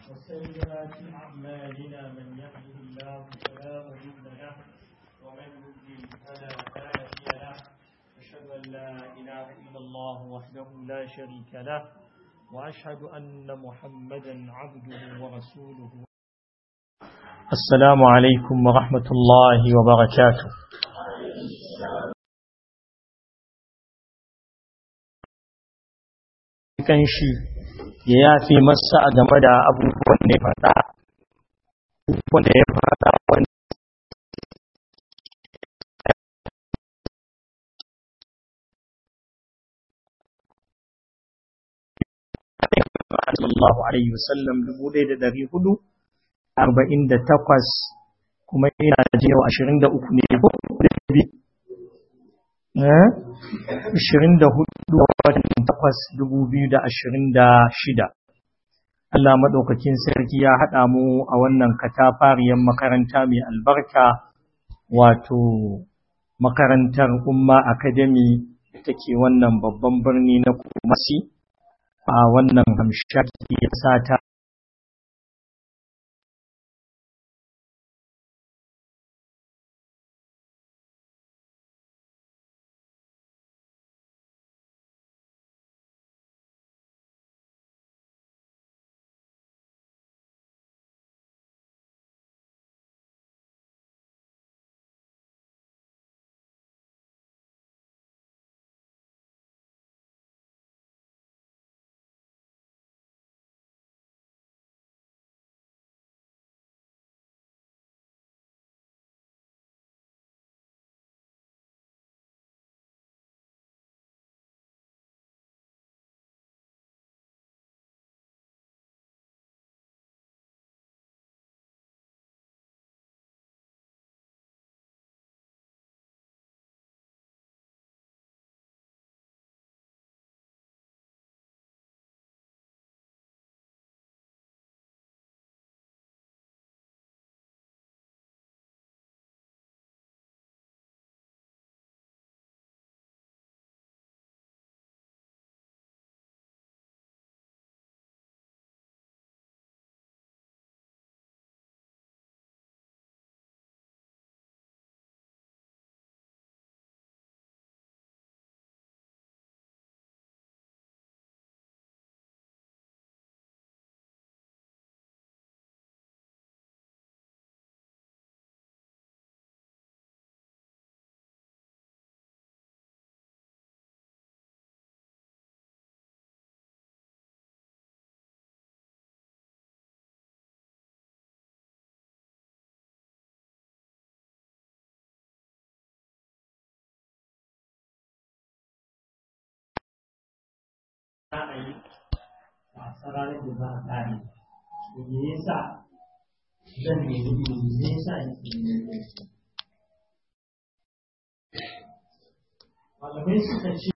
وسيئات أعمالنا من يهده الله فلا مضل له ومن يضلل فلا هادي له أشهد أن لا إله إلا الله وحده لا شريك له وأشهد أن محمدا عبده ورسوله السلام عليكم ورحمة الله وبركاته kan shi ya yafe masa a game da abubuwan da ya faɗa wanda ya faɗa wanda sallallahu alaihi wasallam dubu ɗaya da ɗari hudu arba'in da takwas kuma ina ji yau ashirin da uku ne ko ashirin da hudu watan takwas dubu biyu da ashirin da shida Allah maɗaukakin sarki ya haɗa mu a wannan katafariyar makaranta mai albarka wato makarantar umma academy da take wannan babban birni na kumasi a wannan hamshaki ya sata a yi a ranar da za a ƙare me yasa zan nemi ilimi me yasa malamai suka ce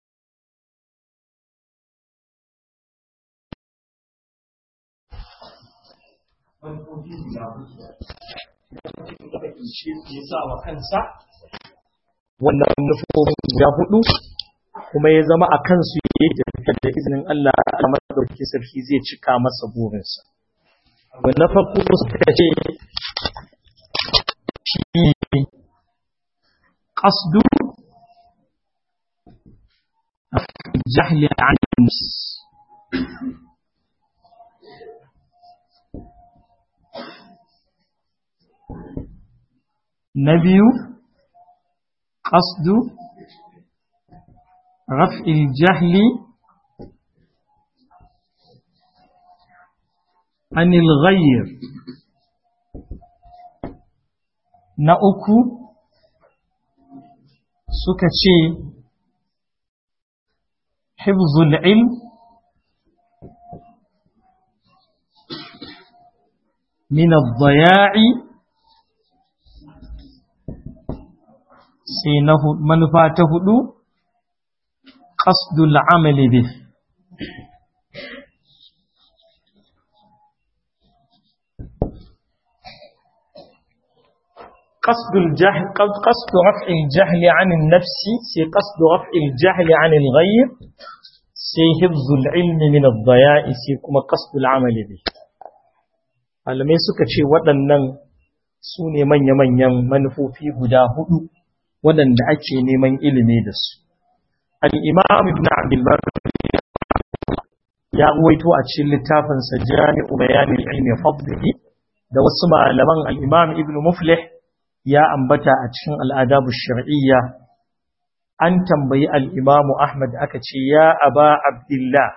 manufofi guda hudu lokacin da kake shi ya sa wa kansa wannan manufofin guda hudu kuma ya zama a kansu ya tafiya da izinin Allah a madauki sarki zai cika masa burinsa. Abu na farko suka ce shi ƙasdu jahli an na biyu ƙasdu رفع الجهل عن الغير na uku suka ce hifzul ilm min ad-daya'i sai na manufa ta hudu قصد العمل به قصد الجهل قصد رفع الجهل عن النفس سي قصد رفع الجهل عن الغير سي حفظ العلم من الضياء سي كما قصد العمل به malamai suka ce waɗannan su ne manya-manyan manufofi guda hudu waɗanda ake neman ilimi da su al'imam ibn abdulbar ya ruwaito a cikin littafinsa jami'u bayanin ilmi fadlihi da wasu malaman al'imam ibn muflih ya ambata a cikin al'adabu shar'iyya an tambayi al'imamu ahmad aka ce ya aba abdullah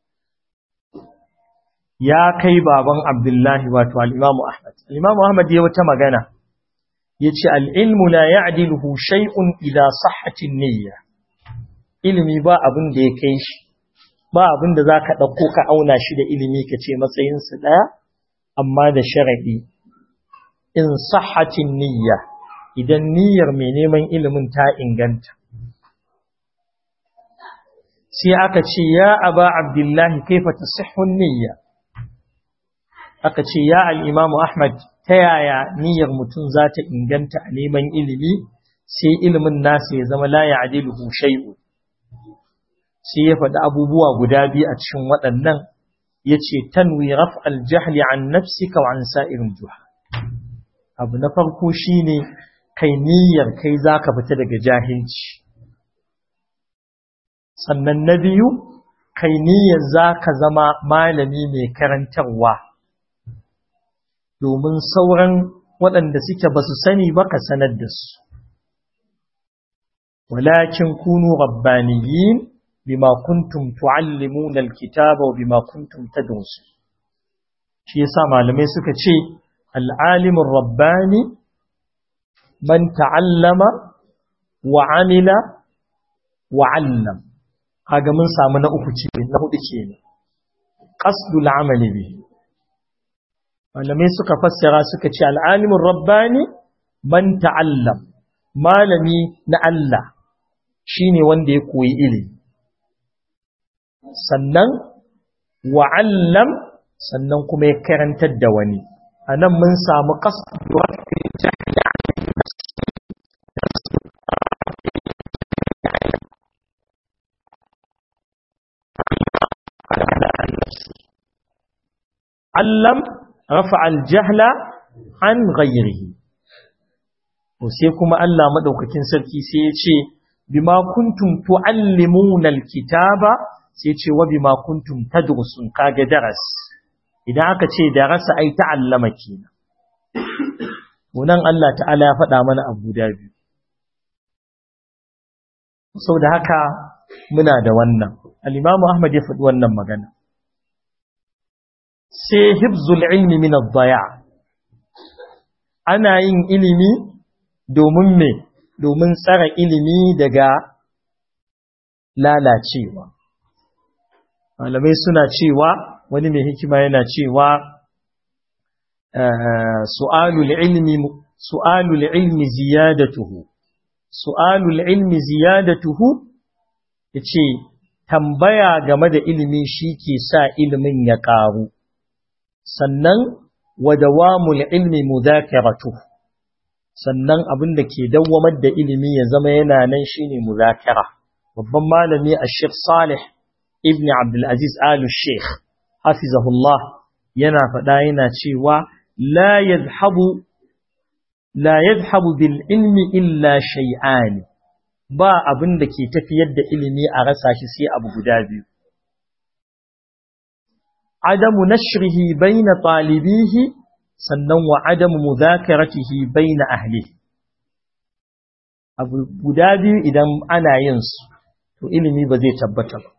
ya kai baban abdullahi wato al'imamu ahmad al'imamu ahmad ya wata magana ya ce al'ilmu la ya adiluhu shai'un ila sahatin niyya ilimi ba abin da ya kai shi ba abin da za ka ɗauko ka auna shi da ilimi ka ce matsayinsu ɗaya amma da sharaɗi in sahatin niyya idan niyyar mai neman ilimin ta inganta sai aka ce ya aba abdullahi kaifa tasihhun niyya aka ce ya al-imamu ahmad ta yaya niyyar mutum za ta inganta a neman ilimi sai ilimin nasa ya zama la ya'diluhu shay'un sai ya faɗi abubuwa guda biyu a cikin waɗannan yace tanwi raf'al jahli an nafsika wa an sa'irin juha abu na farko shine kai niyyar kai zaka fita daga jahilci sannan na biyu kai niyyar zaka zama malami mai karantarwa domin sauran waɗanda suke basu sani ba ka sanar da su walakin kunu rabbaniyin bima kuntum tuallimuna alkitaba wa bima kuntum tadrusun shi yasa malamai suka ce al'alimin rabbani man ta'allama wa amila wa 'allam kaga mun samu na uku ce na hudu kenan qasdul amali bi malamai suka fassara suka ce al'alimin rabbani man ta'allam malami na Allah shine wanda ya koyi ilimi sannan wa 'allam sannan kuma ya karantar da wani anan mun samu qasdul علم رفع الجهل عن غيره sai kuma Allah madaukakin sarki sai ya ce bima kuntum tuallimuna alkitaba sai ya ce wa bima kuntum tadrusun kage daras idan aka ce darasa ai ta'allama kenan wannan Allah ta'ala ya faɗa mana abu da biyu saboda haka muna da wannan al-Imam Ahmad ya faɗi wannan magana sai hibzul ilmi min ad-daya ana yin ilimi domin me domin tsara ilimi daga lalacewa malamai suna cewa wani mai hikima yana cewa su'alul ilmi su'alul ilmi ziyadatuhu su'alul ilmi ziyadatuhu yace tambaya game da ilimi shi ke sa ilimin ya ƙaru sannan wa dawamul ilmi mudhakaratu sannan abin da ke dawwamar da ilimi ya zama yana nan shine muzakara babban malami Sheikh Salih ibn Abdul Aziz Al Sheikh hafizahullah yana faɗa yana cewa la yadhhabu la yadhhabu bil ilmi illa shay'an ba abin da ke tafiyar da ilimi a rasa shi sai abu guda biyu عدم نشره بين طالبيه sannan wa adamu muzakaratihi baina ahli abu guda biyu idan ana yin su to ilimi ba zai tabbata ba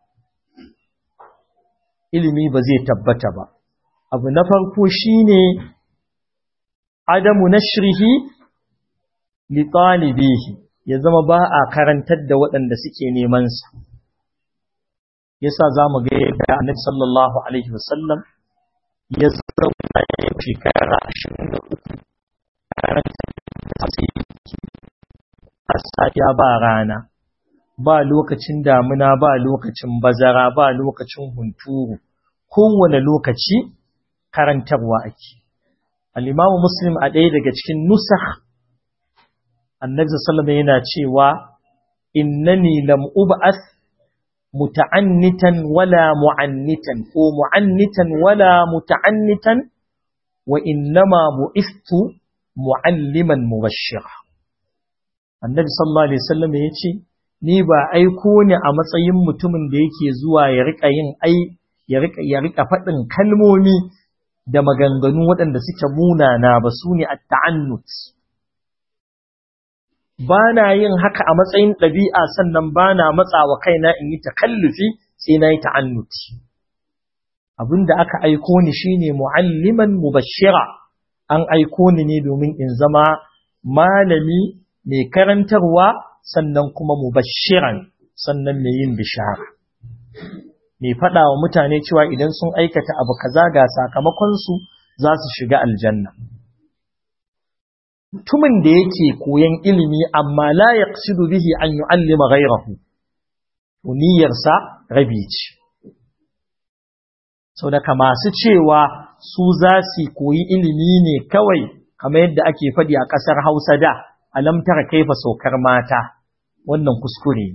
ilimi ba zai tabbata ba abu na farko shine adamu nashrihi li talibihi ya zama ba a karantar da waɗanda suke neman sa yasa zamu ga yadda Annabi sallallahu alaihi wasallam ya zauna ya shekara 23 a safiya ba rana ba lokacin damuna ba lokacin bazara ba lokacin hunturu kowane lokaci karantarwa ake al-Imam Muslim a ɗaya daga cikin nusakh Annabi sallallahu alaihi yana cewa innani lam ub'ath متعنتا ولا معنتا هو معنتا ولا متعنتا wa innama bu'istu mu'alliman mubashshira annabi sallallahu alaihi wasallam ya ce ni ba aiko ne a matsayin mutumin da yake zuwa ya rika yin ai ya rika ya rika faɗin kalmomi da maganganu waɗanda suke munana ba su ne at-ta'annut ba na yin haka a matsayin ɗabi'a sannan ba na matsawa kaina in yi takallufi sai na yi ta'annuti abinda aka aiko ni shine mu'alliman mubashshira an aiko ni ne domin in zama malami mai karantarwa sannan kuma mubashiran sannan mai yin bishara mai faɗa wa mutane cewa idan sun aikata abu kaza ga sakamakonsu za su shiga aljanna mutumin da yake koyan ilimi amma la yaqsidu bihi an yu'allima ghayrahu niyyarsa rabi ce sau daga masu cewa su za su koyi ilimi ne kawai kamar yadda ake faɗi a ƙasar hausa da alam tara kaifa saukar mata wannan kuskure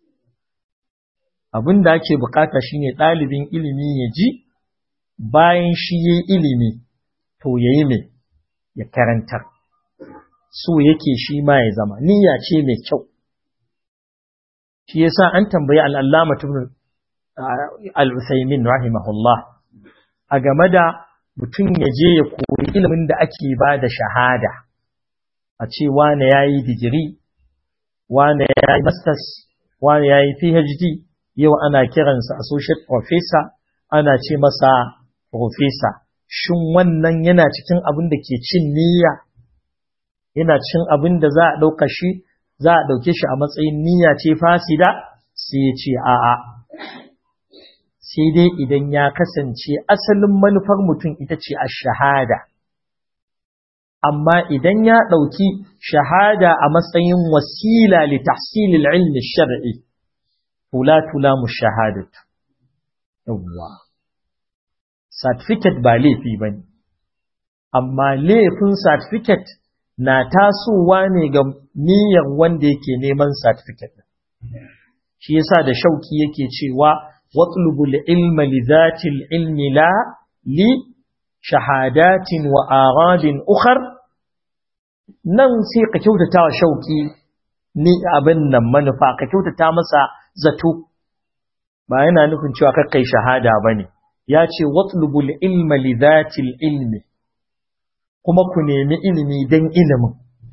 abin da ake bukata shine ɗalibin ilimi ya ji bayan shi ya ilimi to ya yi mai ya karantar so yake shi ma ya zama niyya ce mai kyau shi yasa an tambayi al'allama tun al'usaimin rahimahullah a game da mutum ya je ya koyi ilimin da ake ba da shahada a ce wane ya yi digiri, wane ya yi masters, wane ya yi PhD, yau ana kiransa associate professor, ana ce masa professor. Shin wannan yana cikin abin da ke cin niyya? Yana cin abin da za a ɗauka shi, za a ɗauke shi a matsayin niyya ce fasida? Sai ya ce a'a. Sai dai idan ya kasance asalin manufar mutum ita ce a shahada. amma idan ya ɗauki shahada a matsayin wasila li tahsilil ilmi shar'i tula tula mu shahadatu yawwa certificate ba laifi bane amma laifin certificate na tasowa ne ga niyyar wanda yake neman certificate shi yasa da shauki yake cewa watlubul ilma li dhatil ilmi la li shahadatin wa aradin ukhar nan sai ka kyautata wa shauki ni abin nan manufa ka kyautata masa zato ba yana nufin cewa kai shahada bane ya ce watlubul ilma li dhatil ilmi kuma ku nemi ilimi dan ilimin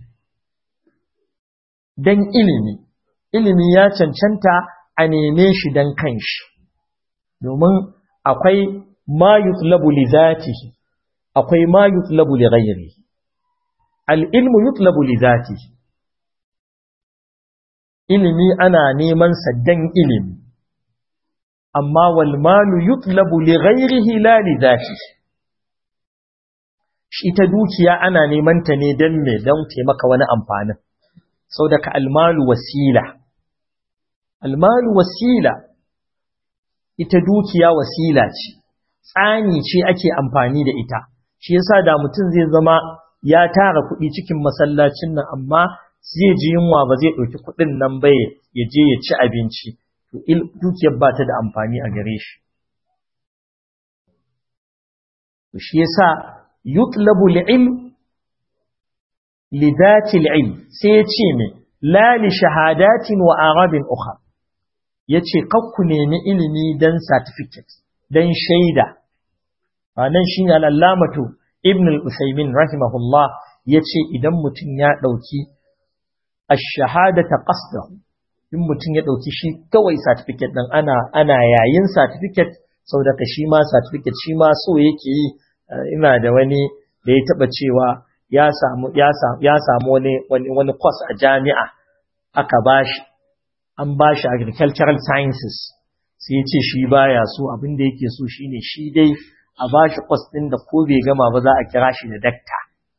dan ilimi ilimi ya cancanta a neme shi dan kanshi domin akwai ma yutlabu li zatihi akwai ma yutlabu li ghayrihi al-ilmu yutlabu li zatihi ilimi ana neman sa dan ilimi amma wal malu yutlabu li ghayrihi la li zatihi shi ta dukiya ana neman ta ne dan me dan taimaka wani amfanin saboda ka al-malu wasila al-malu wasila ita dukiya wasila ce tsani ce ake amfani da ita shi yasa da mutum zai zama ya tara kuɗi cikin masallacin nan amma zai ji yunwa ba zai ɗauki kuɗin nan ba ya je ya ci abinci to dukiyar ba ta da amfani a gare shi to shi yasa yutlabu al-ilm li dhati al-ilm sai ya ce me la li shahadatin wa arabin ukhra yace kakku nemi ilimi dan certificate dan shaida wannan shine al-allamatu ibn al-usaymin rahimahullah yace idan mutum ya dauki ash-shahadata qasdahu in mutum ya dauki shi kawai certificate din ana ana yayin certificate saboda ka shi ma certificate shi ma so yake yi ina da wani da ya taba cewa ya samu ya samu ya samu wani wani wani course a jami'a aka bashi an bashi agricultural sciences sai ya ce shi baya so abin da yake so shine shi dai a bashi course din da ko bai gama ba za a kira shi da dakta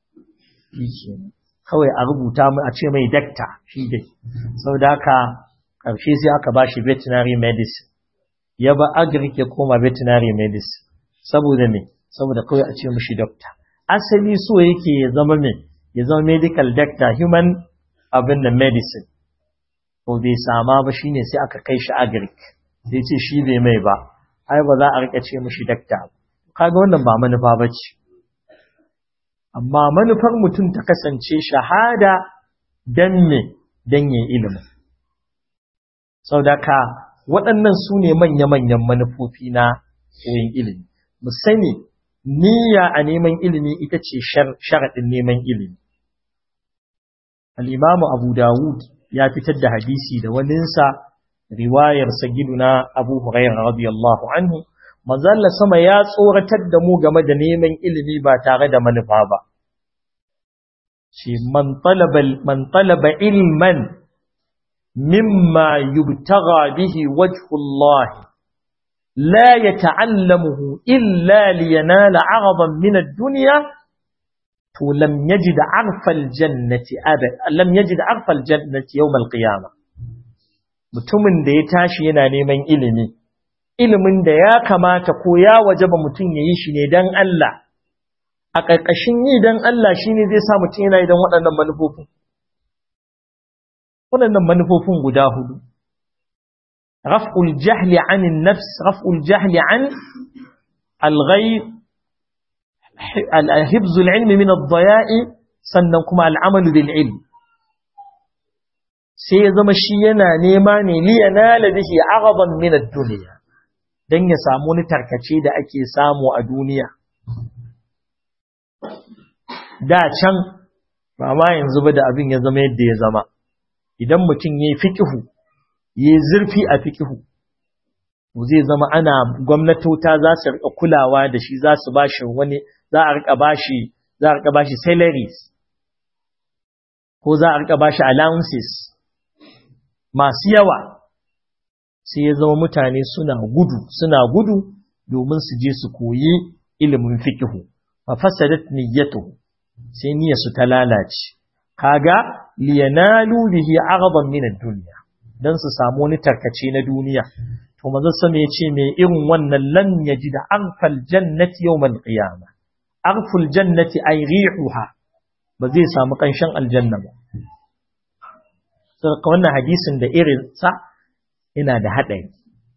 kawai a rubuta mu a ce mai dakta shi dai saboda haka karshe sai aka bashi veterinary medicine ya ba agric ya koma veterinary medicine saboda me saboda kawai a ce mishi doctor asali so yake ya zama me ya zama medical doctor human abin da medicine ko bai sama ba shine sai aka kai shi agric sai ce shi bai mai ba ai ba za a rika ce mishi doctor kaga wannan ba manufa bace amma manufar mutum ta kasance shahada dan me dan ya ilimin saudaka waɗannan su ne manya-manyan manufofi na koyon ilimi mu sani niyya a neman ilimi ita ce sharaɗin neman ilimi al'imamu abu dawud ya fitar da hadisi da waninsa riwayar sagiduna abu hurairar radiyallahu anhu manzalla sama ya tsoratar da mu game da neman ilimi ba tare da manufa ba shi man talaba ilman mimma yubtaga bihi wajhullah la yata'allamuhu illa liyanala 'aradan min ad-dunya to lam yajid 'arfa al-jannati abad lam yajid 'arfa al-jannati yawm al-qiyamah mutumin da ya tashi yana neman ilimi ilimin da ya kamata ko ya wajaba mutum ya yi shi ne don Allah a ƙarƙashin yi don Allah shi ne zai sa mutum yana idan waɗannan manufofin waɗannan manufofin guda hudu raf'ul jahli anin nafs raf'ul jahli an al-ghayr al-hibzul ilmi min ad-daya'i sannan kuma al-amalu bil ilm sai ya zama shi yana nema ne liyanala bihi aghadan min ad-dunya dan ya samu wani tarkace da ake samu a duniya da can ba ma yanzu ba da abin ya zama yadda ya zama idan mutum yayi fiqhu yayi zurfi a fiqhu zai zama ana gwamnatota za su rika kulawa da shi za su bashi wani za a rika bashi za a rika bashi salaries ko za a rika bashi allowances masu yawa sai ya zama mutane suna gudu suna gudu domin su je su koyi ilimin fikihu fa fasadat niyyatuhu sai niyyar su ta lalace kaga liyanalu bihi aghadan min ad-dunya dan su samu wani tarkace na duniya to manzon sama yace me irin wannan lan yaji da arfal jannati yawmal qiyamah arful jannati ay rihuha ba zai samu kanshin aljanna ba saboda wannan hadisin da irin sa yana da haɗari.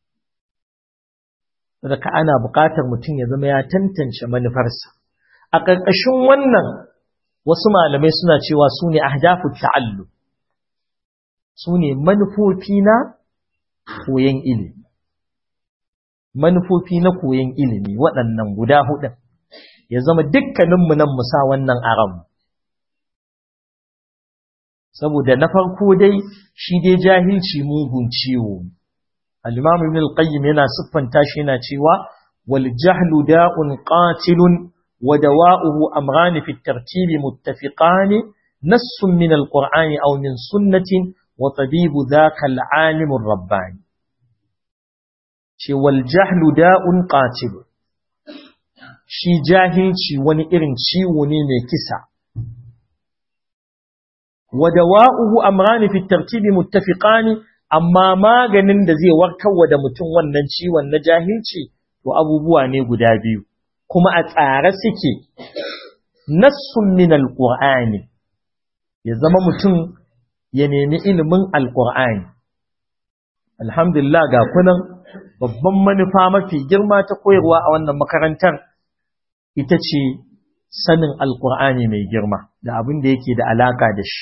Saboda ana buƙatar mutum ya zama ya tantance manufarsa. A ƙarƙashin wannan wasu malamai suna cewa su ne ahdafu ta'allu. Su ne manufofi na koyon ilimi. Manufofi na koyon ilimi waɗannan guda huɗun. Ya zama dukkaninmu nan mu sa wannan aram. saboda na farko dai shi dai jahilci mugun ciwo al-imam ibn al-qayyim yana siffanta shi yana cewa wal jahlu da'un qatilun wa dawa'uhu amran fi at-tartib muttafiqan nassun min al-qur'ani aw min sunnatin wa tabibu dhaka al-alim ar-rabbani ce wal jahlu da'un qatilun shi jahilci wani irin ciwo ne mai kisa ودواؤه أمران في الترتيب متفقان أما ما ganin da zai warkarwa da mutum wannan ciwon na jahilci to abubuwa ne guda biyu kuma a tsare suke nassun min alqur'ani ya zama mutum ya nemi ilimin alqur'ani alhamdulillah ga kunan babban manufa mafi girma ta koyarwa a wannan makarantar ita ce sanin alqur'ani mai girma da abin da yake da alaka da shi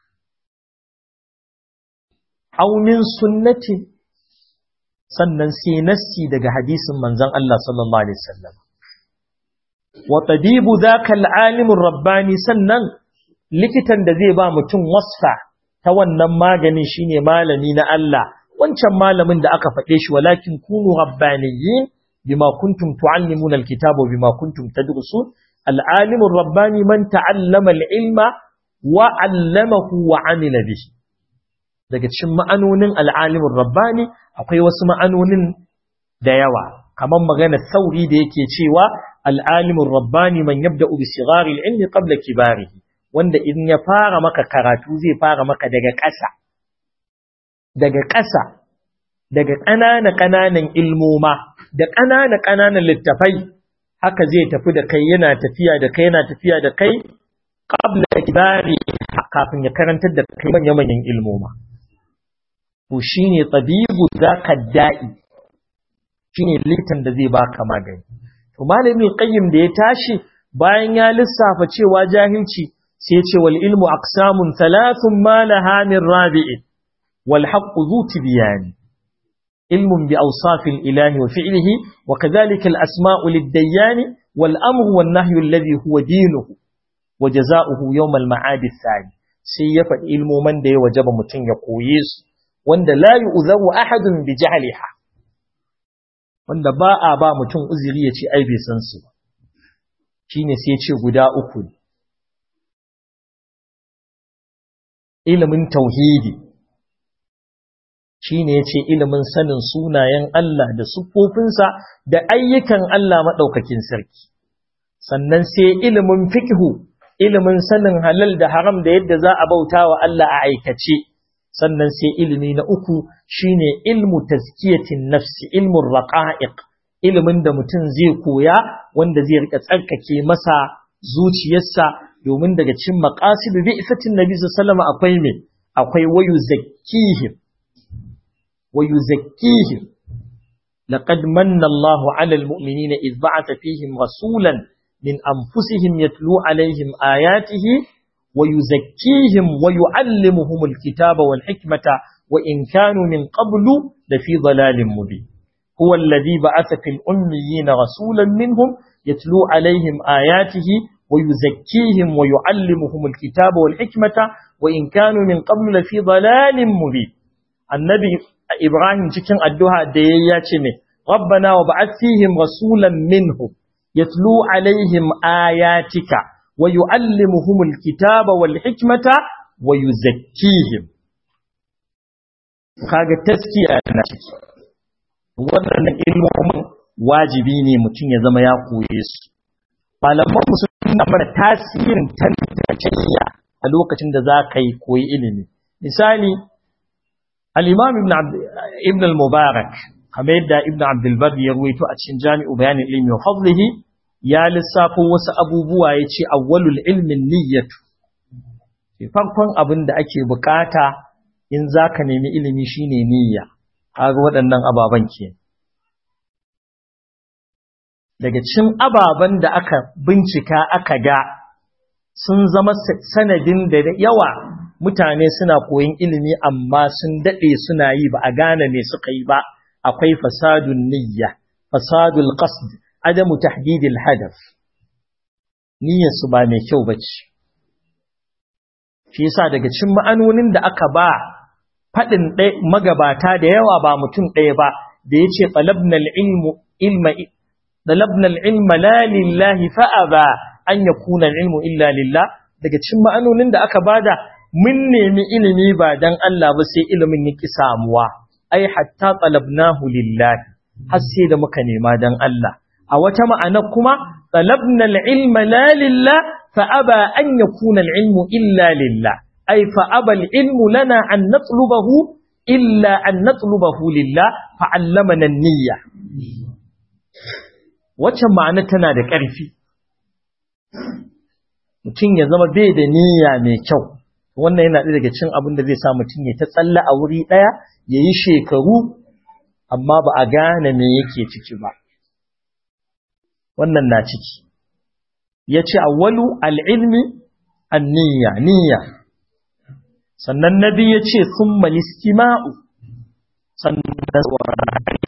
aw min sunnati sannan sai nassi daga hadisin manzon Allah sallallahu alaihi wasallam wa tabibu dhaka al-alim rabbani sannan likitan da zai ba mutum wasfa ta wannan maganin shine malami na Allah wancan malamin da aka faɗe shi walakin kunu rabbaniyyin bima kuntum tuallimuna al-kitaba bima kuntum tadrusun al-alim rabbani man ta'allama al-ilma wa 'allamahu wa 'amila bihi daga cikin ma'anonin al'alimin rabbani akwai wasu ma'anonin da yawa kamar magana sauri da yake cewa al'alimin rabbani man yabda ubi sigari ilmi qabla kibarihi wanda in ya fara maka karatu zai fara maka daga ƙasa daga ƙasa daga ƙanana ƙananan ilmoma da ƙanana ƙananan littafai haka zai tafi da kai yana tafiya da kai yana tafiya da kai qabla kibari kafin ya karantar da kai manya-manyan ilmoma to shine tabibu zaka da'i shine likitan da zai baka magani to malamin qayyim da ya tashi bayan ya lissafa cewa jahilci sai ya ce wal ilmu aqsamun thalathun ma laha min rabi'in wal haqqu dhu tibyan ilmun bi awsafil ilahi wa fi'lihi wa kadhalika al asma'u lid dayyan wal amru wan nahyu alladhi huwa dinuhu wa jazaohu yawm al ma'ad ath sai ya faɗi ilmoman da ya wajaba mutum ya koye su wanda la yu'zaru ahadun bi jahliha wanda ba a ba mutum uzuri ya ce ai bai san su ba shine sai ya ce guda uku ne ilimin tauhidi shine yace ilimin sanin sunayen Allah da siffofinsa da ayyukan Allah madaukakin sarki sannan sai ilimin fiqhu ilimin sanin halal da haram da yadda za a bauta wa Allah a aikace sannan sai ilimi na uku shine ilmu tazkiyatin nafsi ilmun raqa'iq ilimin da mutum zai koya wanda zai rika tsarkake masa zuciyarsa domin daga cikin maqasid bi'satin nabi sallallahu alaihi akwai me akwai wayu zakkihim wayu zakkihim laqad manna Allahu 'ala al-mu'minina idh ba'atha fihim rasulan min anfusihim yatlu 'alayhim ayatihi ويزكيهم ويعلمهم الكتاب والحكمة وإن كانوا من قبل لفي ضلال مبين هو الذي بعث في الأميين رسولا منهم يتلو عليهم آياته ويزكيهم ويعلمهم الكتاب والحكمة وإن كانوا من قبل لفي ضلال مبين النبي إبراهيم تكن أدوها دياتنا ربنا وبعث فيهم رسولا منهم يتلو عليهم آياتك ويعلمهم الكتاب والحكمة ويزكيهم kaga taskiya na ciki wannan ilmomin wajibi ne mutum ya zama ya koye su malaman mu sun mana tasirin tantance a lokacin da za ka yi koyi ilimi misali al-imam ibn ibn al-mubarak kamar yadda ibn abdul bar ya ruwaito a cikin jami'u bayanin ilmi wa fadlihi ya lissafo wasu abubuwa ya ce awwalul ilmin niyyatu farkon abin da ake bukata in za ka nemi ilimi shine niyya kaga waɗannan ababen ke daga cin ababen da aka bincika aka ga sun zama sanadin da yawa mutane suna koyon ilimi amma sun daɗe suna yi ba a gane me suka yi ba akwai fasadun niyya fasadul qasd adamu tahdidil hadaf niyyar su ba mai kyau bace shi yasa daga cikin ma'anonin da aka ba fadin magabata da yawa ba mutum ɗaya ba da yace talabna al-ilmu ilma talabna al-ilma la lillahi fa aba an yakuna al-ilmu illa lillah daga cikin ma'anonin da aka bada mun nemi ilimi ba dan Allah ba sai ilimin yaki samuwa ai hatta talabnahu lillahi har sai da muka nema dan Allah a wata ma'ana kuma talabna al-ilma la lillah fa aba an yakuna al-ilmu illa lillah ay fa aba al-ilmu lana an natlubahu illa an natlubahu lillah fa 'allamana an-niyya wacce ma'ana tana da ƙarfi mutum ya zama bai da niyya mai kyau wannan yana ɗaya daga cikin abin da zai sa mutum ya ta tsalla a wuri ɗaya ya yi shekaru amma ba a gane me yake ciki ba wannan na ciki ya ce awwalu al'ilmi an niyya niyya sannan na biyu ya ce sun malistima'u sannan saurari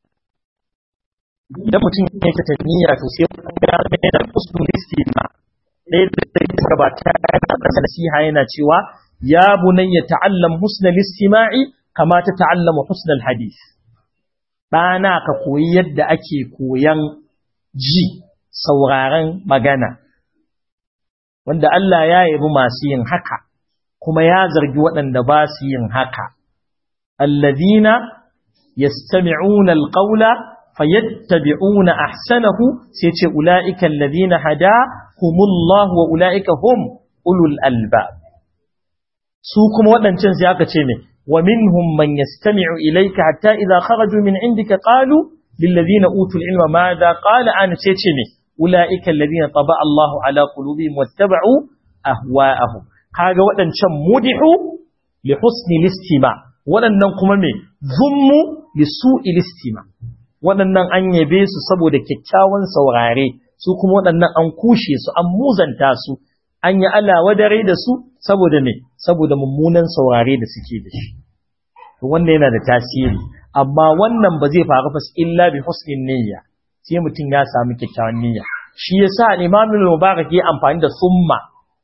idan mutum ya ta niyya to sai ya mai da kusur listima ɗaya da ta gabata ya ƙasa nasiha yana cewa ya bunayya ta'allam husnal istima'i kama ta ta'allama husnal hadith ɗana ka koyi yadda ake koyan ji sauraren magana wanda Allah ya yabi masu yin haka kuma ya zargi waɗanda ba su yin haka allazina yastami'una alqawla fayattabi'una ahsanahu sai ce ulaika allazina hadahumullahu wa ulaika hum ulul albab su kuma waɗancan sai aka ce ne wa minhum man yastami'u ilayka hatta idza kharaju min indika qalu lil ladina utul ilma madha qala an sai ce ne ulaika alladhina taba Allahu ala qulubihim wattaba'u ahwa'ahum kaga waɗancan mudihu li husni listima waɗannan kuma me zummu li su'i listima waɗannan an yabe su saboda kyakkyawan saurare su kuma waɗannan an kushe su an muzanta su an yi Allah wadare da su saboda me saboda mummunan saurare da suke da shi to wannan yana da tasiri amma wannan ba zai faru fa illa bi husnin niyya sai mutum ya samu kyakkyawan niyya shi yasa Imam Mubarak ya amfani da summa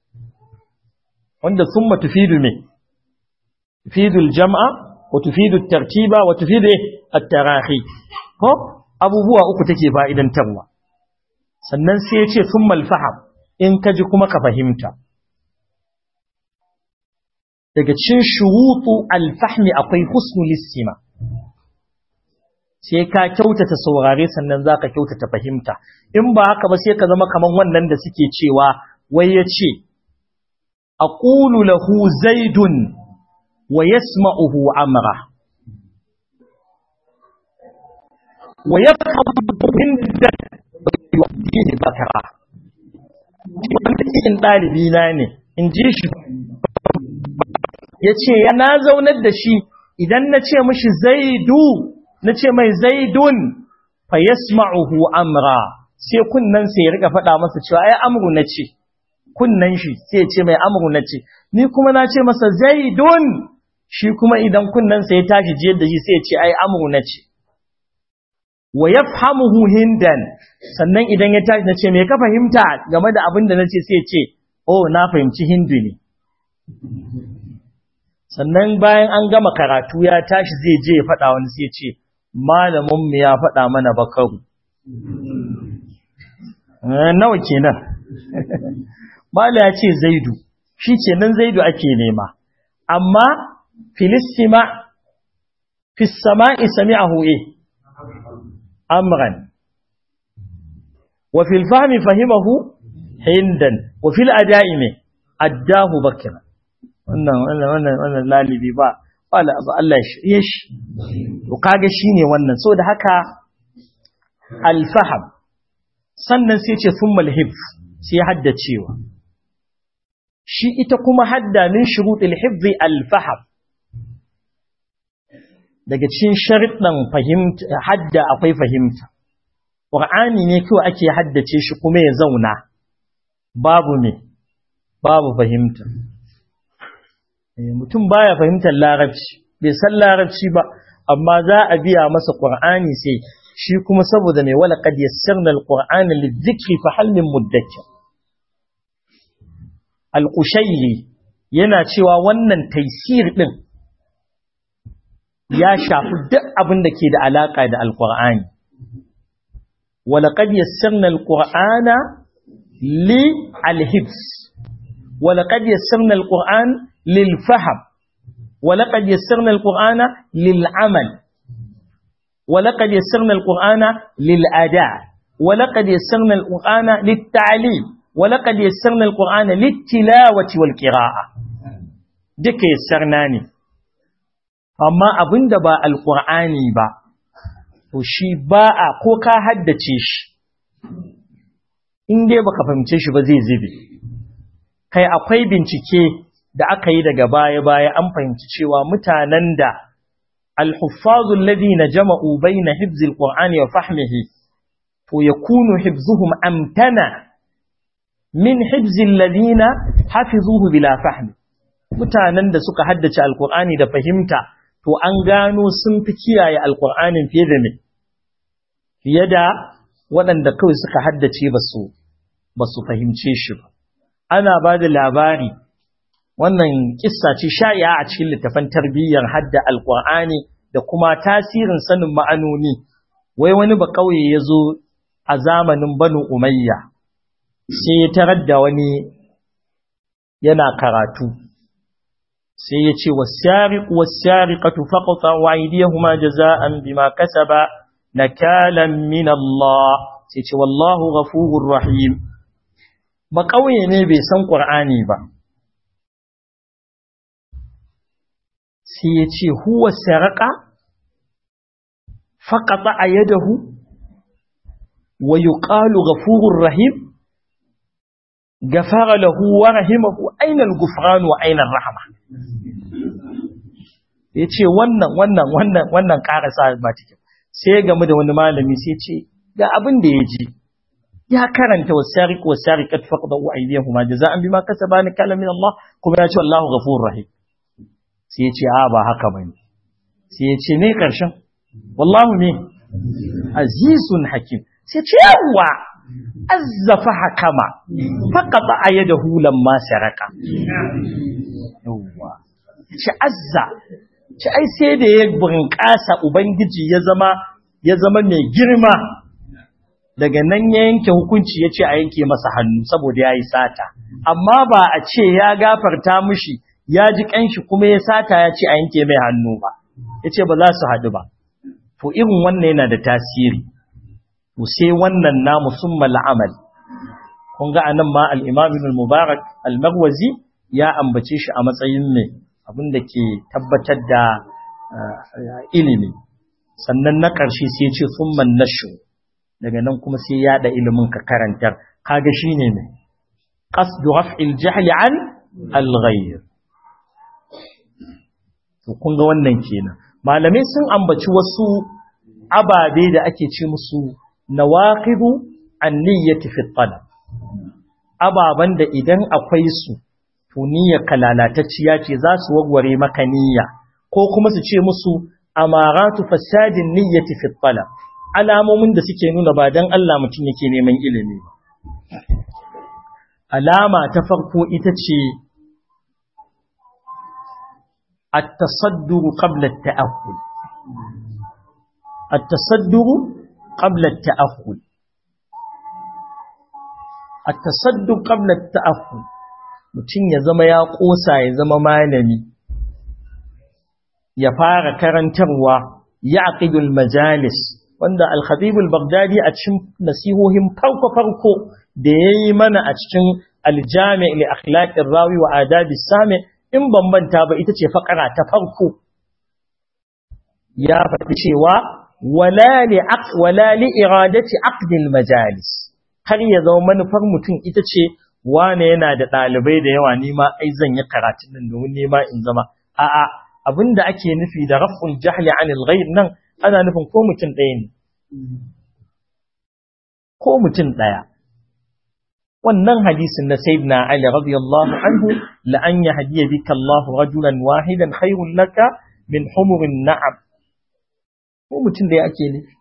wanda summa tufidu me tufidu al-jam'a wa tufidu at-tartiba wa tufidu at-tarahi ko abubuwa uku take fa'idantarwa sannan sai ya ce summa al-faham in ka ji kuma ka fahimta daga cin shurutu al-fahmi akwai husnul istima sai ka kyautata saurare sannan za ka kyautata fahimta in ba haka ba sai ka zama kaman wannan da suke cewa wai ya ce a ƙulu lahu zaidun wa yasma'uhu amra wa ya inda yi bakara wanda cikin ɗalibi na ne in ji shi ya ce ya na zaunar da shi idan na ce mashi zaidu na ce mai zaidun fa yasma'uhu amra sai kunnan sai ya rika faɗa masa cewa ai amru na ce kunnan shi sai ya ce mai amru na ce ni kuma na ce masa zaidun shi kuma idan kunnan sai ya tashi jiyar da shi sai ya ce ai amru na ce wa yafhamuhu hindan sannan idan ya tashi na ce me ka fahimta game da abin da na ce sai ya ce oh na fahimci hindu ne sannan bayan an gama karatu ya tashi zai je ya faɗa wani sai ya ce malaminmu ya faɗa mana bakaru. Nawa kenan? Mala ya ce zaidu, shi kenan zaidu ake nema, amma filistima, fissama'i sami a hu'e, amran, wa filfami fahimahu hindan, wa fil ada'i mai, addahu bakira. Wannan, wannan, wannan, wannan lalibi ba, wala abu Allah ya shirye shi to kaga shine wannan so da haka alfaham sannan sai ce thummal hifz sai haddacewa shi ita kuma hadda min shurutil hifz alfaham daga cikin sharuɗan fahimta hadda akwai fahimta qur'ani ne kawai ake haddace shi kuma ya zauna babu me babu fahimta mutum baya fahimtar larabci bai san larabci ba amma za a biya masa qur'ani sai shi kuma saboda mai wala qad yassarna alqur'ana lidhikri fa hal min mudakkir alqushayri yana cewa wannan taysir din ya shafi duk abin da ke da alaka da alqur'ani wala qad yassarna alqur'ana li alhibs wala qad yassarna alqur'ana للفهم ولقد يسرنا القرآن للعمل ولقد يسرنا القرآن للأداء ولقد يسرنا القرآن للتعليم ولقد يسرنا القرآن للتلاوة والقراءة دك يسرناني أما أبن دبا القرآن با وشي باء كوكا حدتش in dai baka fahimce shi ba zai zube kai akwai bincike da aka yi daga baya-baya an fahimci cewa mutanen da alhuffazul ladina jama'u baina hifzil qur'ani wa fahmihi to yakunu hifzuhum amtana min hifzil ladina hafizuhu bila fahmi mutanen da suka haddace alqur'ani da fahimta to an gano sun fi kiyaye alqur'anin fiye da me fiye da waɗanda kawai suka haddace ba su ba su fahimce shi ba ana ba da labari wannan kissa ce sha'i'a a cikin littafan tarbiyyar hadda alqur'ani da kuma tasirin sanin ma'anoni wai wani ba kauye yazo a zamanin banu umayya sai ya tarar da wani yana karatu sai ya ce wasariqu wasariqatu faqta'u aydiyahuma jazaa'an bima kasaba nakalan min Allah sai ce wallahu ghafurur rahim ba kauye ne bai san qur'ani ba sai ya ce huwa saraka faƙaɗa a yadahu wa yi ƙalu gafurur rahim gafara lahu wa rahimahu ainihin gufranu wa ainihin rahama ya ce wannan wannan wannan wannan ƙarasa ba cikin sai game da wani malami sai ce ga abin da ya ji ya karanta wasariq wasariqat faqdu aydihuma jaza'an bima kasaba ni kala min Allah kuma ya ce Allahu ghafurur rahim sai ya ce a ba haka bane sai ya ce ne karshen wallahu ne azizun hakim sai ya ce yawa azzafa hakama faqata ayadahu lamma saraka yawa ce azza ce ai sai da ya bunƙasa ubangiji ya zama ya zama mai girma daga nan ya yanke hukunci ya ce a yanke masa hannu saboda ya yi sata amma ba a ce ya gafarta mushi ya ji ƙanshi kuma ya sata ya ce a yanke mai hannu ba ya ce ba za su haɗu ba to irin wannan yana da tasiri to sai wannan na musamman la'amal kun ga anan ma al-imam mubarak al-marwazi ya ambace shi a matsayin mai abin da ke tabbatar da ilimi sannan na ƙarshe sai ce summan nashu daga nan kuma sai ya da ilimin ka karantar kaga shine ne qasdu raf'il jahl an al-ghayr to kun ga wannan kenan malamai sun ambaci wasu ababe da ake ce musu nawaqidu an-niyyati fi talab ababan da idan akwai su to niyyar kalalatacciya ce za su wagware maka niyya ko kuma su ce musu amaratu fasadin niyyati fi talab alamomin da suke nuna ba dan Allah mutum yake neman ilimi ba alama ta farko ita ce at-tasaddur qabla at-ta'akkul at-tasaddur qabla at-ta'akkul at-tasaddur qabla at-ta'akkul mutum ya zama ya kosa ya zama malami ya fara karantarwa ya aqidul majalis wanda al-khatib al-baghdadi a cikin nasihohin farko farko da yayi mana a cikin al-jami' li akhlaq rawi wa adab sami in ban manta ba ita ce fakara ta farko ya faɗi cewa wala li aq wala li iradati aqd al-majalis har ya zama manufar mutum ita ce wane yana da ɗalibai da yawa nima ai zan yi karatun nan domin nima in zama a'a abinda ake nufi da raf'ul jahli anil ghayr nan ana nufin ko mutum ɗaya ne ko mutum ɗaya wannan hadisin na sayyidina ali radiyallahu anhu la an yahdiya bika Allah rajulan wahidan khairul laka min humurin na'am ko mutum ɗaya ake nufi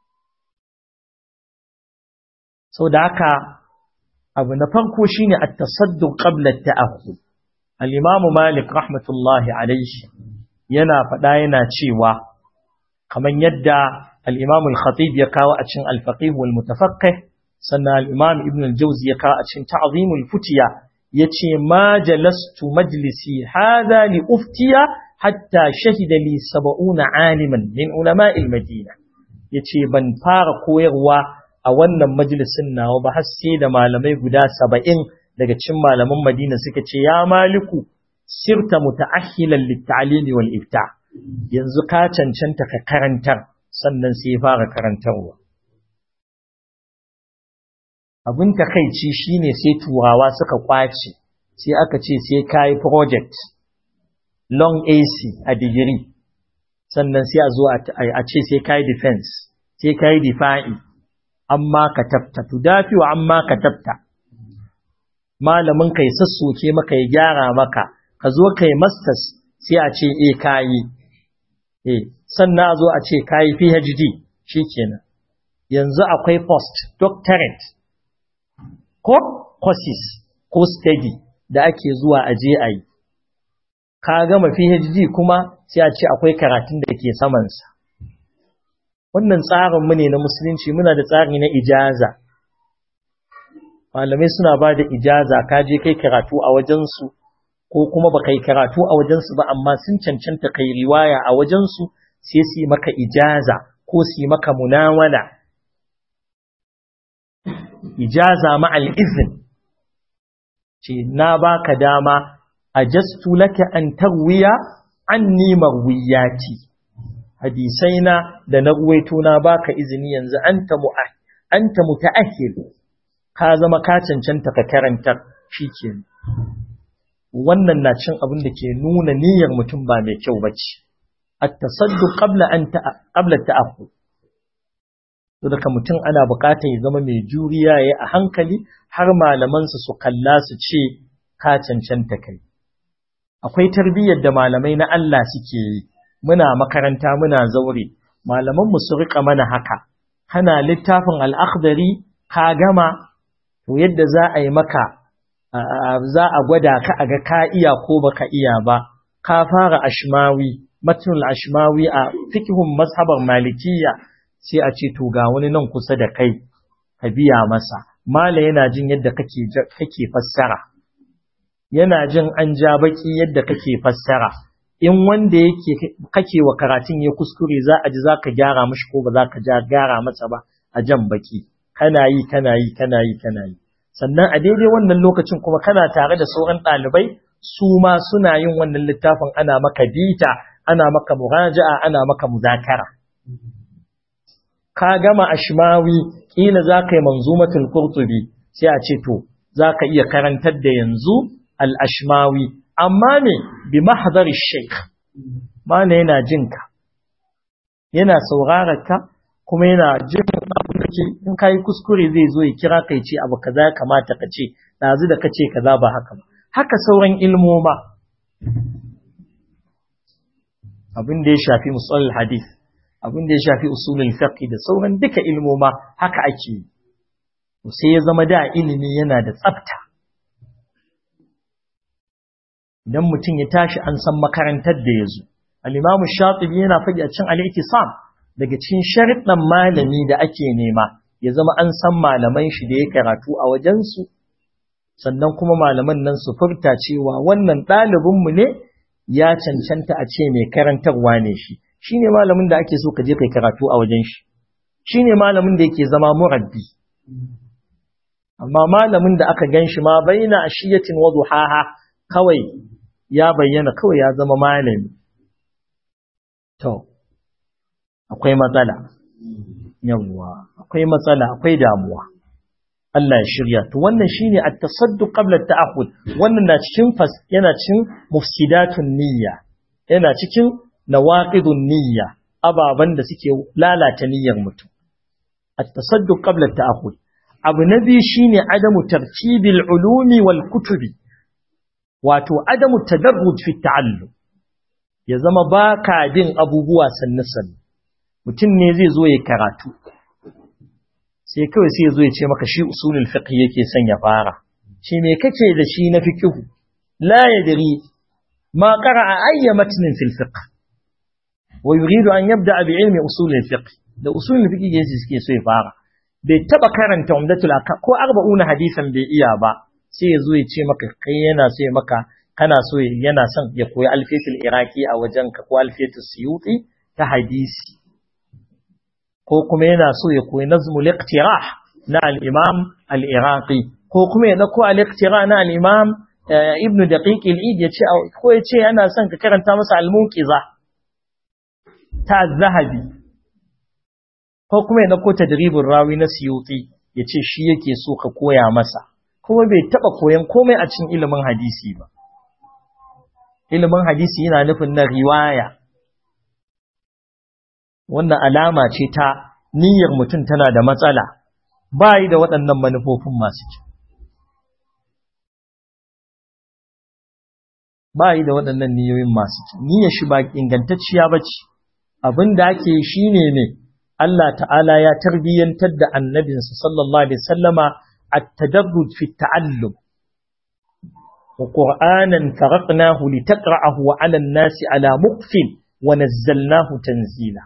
sau da haka abu na farko shine at-tasadduq qabla at-ta'akhud al-imam malik rahmatullahi alayhi yana faɗa yana cewa kaman yadda al-imam al-khatib ya kawo a cikin al-faqih wal mutafaqqih sannan al-imam ibn al-jawzi ya kawo a cikin ta'zim al-futiya yace ma jalastu majlisi hadha li uftiya hatta shahida li 70 aliman min ulama al-madina yace ban fara koyarwa a wannan majalisin nawa ba har sai da malamai guda saba'in daga cikin malaman Madina suka ce ya maliku sirta muta'ahhilan lit-ta'limi wal ifta yanzu ka cancanta ka karantar sannan sai fara karantarwa abin takeici shine sai turawa suka kwace sai aka ce sai kai project long AC a digiri sannan sai a zo a ce sai kai defense sai kai difa'i amma ka tafta tudafi wa amma ka tafta malamin kai sassoke maka ya gyara maka ka zo kai masters sai a ce eh kayi eh sannan a zo a ce kayi PhD shikenan yanzu akwai post doctorate ko courses ko study da ake zuwa a je a yi ka gama PhD kuma sai a ce akwai karatun da ke samansa wannan tsarinmu ne na musulunci muna da tsari na ijaza malamai suna ba da ijaza ka je kai karatu a wajensu ko kuma ba kai karatu a wajensu ba amma sun cancanta kai riwaya a wajensu sai su yi maka ijaza ko su yi maka munawala ijaza ma'al izin ce na baka dama ajastu laka an tarwiya anni marwiyati hadisaina da na ruwaito na baka izini yanzu anta mu'ah anta muta'ahhil ka zama ka cancanta ka karantar shikenan wannan na cin abin da ke nuna niyyar mutum ba mai kyau bace at-tasadduq qabla an qabla ta'akhud to daga mutum ana buƙatar ya zama mai juriya ya a hankali har malamansa su kalla su ce ka cancanta kai akwai tarbiyyar da malamai na Allah suke yi muna makaranta muna zaure malamanmu su rika mana haka kana littafin al'akhdari ka gama to yadda za a yi maka za a gwada ka a ga ka iya ko baka iya ba ka fara ashmawi matnul ashmawi a fikihun mazhabar malikiya sai a ce to ga wani nan kusa da kai ka biya masa mala yana jin yadda kake kake fassara yana jin an ja baki yadda kake fassara in wanda yake kake wa karatun ya kuskure za a ji za ka gyara mashi ko ba za ka gyara masa ba a jan baki kana yi kana yi kana yi kana yi sannan a daidai wannan lokacin kuma kana tare da sauran ɗalibai su ma suna yin wannan littafin ana maka bita ana maka muraja'a ana maka muzakara ka gama ashmawi kila za ka yi manzumatul qurtubi sai a ce to za ka iya karantar da yanzu al-ashmawi amma ne bi mahdar sheikh mana yana jinka yana sauraron ka kuma yana jin abin da ke in kai kuskure zai zo ya kira kai ce abu kaza ya kamata ka ce dazu da kace kaza ba haka ba haka sauran ilmoma abin da ya shafi musalul hadith abin da ya shafi usulul fiqh da sauran duka ilmoma haka ake yi sai ya zama da ilimi yana da tsafta idan mutum ya tashi an san makarantar da ya zo al-imamu shatibi yana faɗi a cikin al-iktisam daga cikin sharuɗan malami da ake nema ya zama an san malaman shi da ya karatu a wajensu sannan kuma malaman nan su furta cewa wannan ɗalibinmu ne ya cancanta a ce mai karantarwa ne shi shi ne malamin da ake so ka je kai karatu a wajen shi shi ne malamin da yake zama murabbi amma malamin da aka gan shi ma baina ashiyatin wa duhaha kawai ya bayyana kawai ya zama malami to akwai matsala yawwa akwai matsala akwai damuwa Allah ya shirya to wannan shine at-tasadduq qabla at-ta'akhud wannan na cikin fas yana cikin mufsidatun niyya yana cikin nawaqidun niyya ababan da suke lalata niyyar mutum at-tasadduq qabla at-ta'akhud abu na biyu shine adamu tartibil ulumi wal kutubi wato adamu tadarruj fi ta'allum ya zama baka bin abubuwa sannu sannu mutum ne zai zo ya karatu sai kawai sai ya zo ya ce maka shi usulul fiqh yake son ya fara shi me kake da shi na fiqh la yadri ma qara'a ayya matnin fil fiqh wa yuridu an yabda bi ilmi usulul fiqh da usulul fiqh yake suke so ya fara bai taba karanta umdatul aka ko arba'una hadisan bai iya ba sai ya zo ya ce maka kai yana so ya maka kana so yana son ya koyi alfiyatul iraqi a wajenka ko alfiyatul suyuti ta hadisi ko kuma yana so ya koyi nazmul iqtirah na al-imam al-iraqi ko kuma ya dauko al-iqtirah na al-imam ibn daqiq al-id ya ce ko ya ce yana son ka karanta masa al-munqiza ta zahabi ko kuma ya dauko tadribur rawi na suyuti ya ce shi yake so ka koya masa kuma bai taba koyan komai a cikin ilimin hadisi ba ilimin hadisi yana nufin na riwaya wannan alama ce ta niyyar mutum tana da matsala ba yi da waɗannan manufofin masu kyau ba yi da waɗannan niyoyin masu kyau niyyar shi ba ingantacciya ba ce abin da ake shi ne ne Allah ta'ala ya tarbiyyantar da annabinsa sallallahu alaihi sallama a tadarruj fi ta'allum wa qur'anan faraqnahu litaqra'ahu 'ala an-nasi 'ala muqfin wa nazzalnahu tanzila